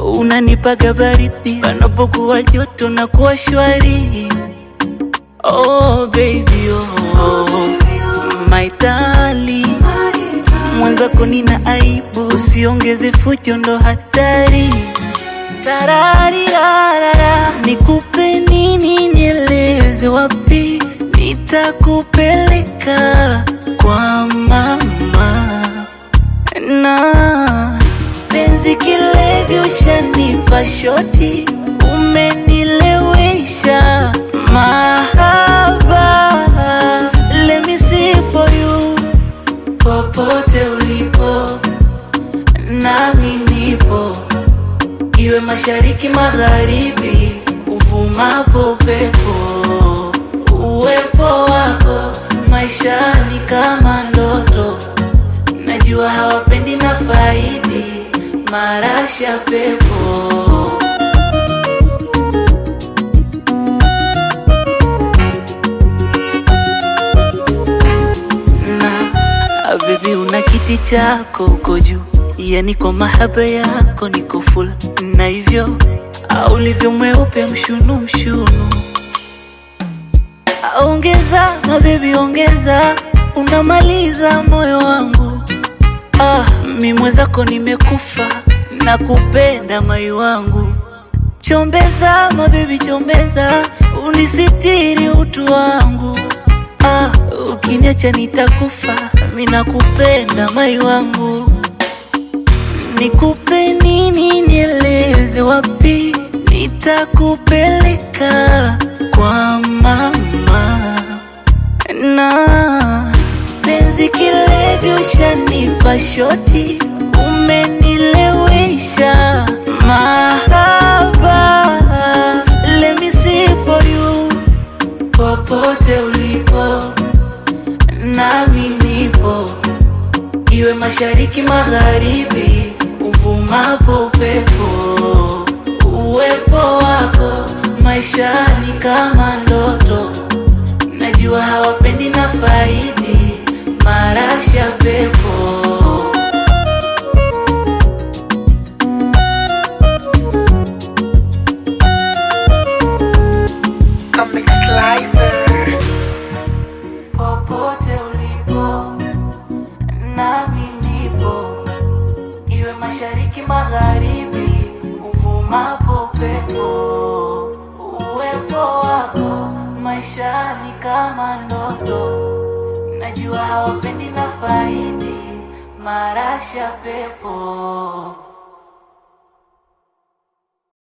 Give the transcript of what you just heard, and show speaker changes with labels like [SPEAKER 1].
[SPEAKER 1] unanipaga baridi panapokuwa joto na kuwa shwari. Oh baby oh, my darling, mwenzako nina aibu, usiongeze fujo, ndo hatari. Tararira, nikupe nini, nieleze wapi nitakupeleka kwa mama na penzi kilevyo, ushanipa shoti, umenilewesha mahaba. Let me see for you, popote ulipo, nami nipo, iwe mashariki, magharibi, uvumapo upepo, uwepo wako maishani kama ndoto najua hawapendi na faidi marasha pepo na bebi, una kiti chako uko juu, yani kwa mahaba yako niko full, na hivyo au ulivyo mweupe mshunu mshunu Ongeza mabebi, ongeza, unamaliza moyo wangu. Ah, mi mwenzako nimekufa na kupenda mai wangu. Chombeza mabebi, chombeza, unisitiri utu wangu. Ah, ukiniacha nitakufa, mi nakupenda mai wangu. Nikupe nini, nieleze wapi nitakupeleka kwa mama na penzi kilevyo, ushanipa shoti, umenilewesha mahaba. Let me see for you, popote ulipo, nami nipo, iwe mashariki, magharibi, uvumapo upepo, uwepo wako maishani kama ndoto najua hawapendi na faidi marasha pepo
[SPEAKER 2] Comic Slicer.
[SPEAKER 1] popote ulipo, nami nipo, iwe mashariki, magharibi, uvumapo upepo, uwepo wako maishani kama ndoto, najua hawapendi na faidi marasha pepo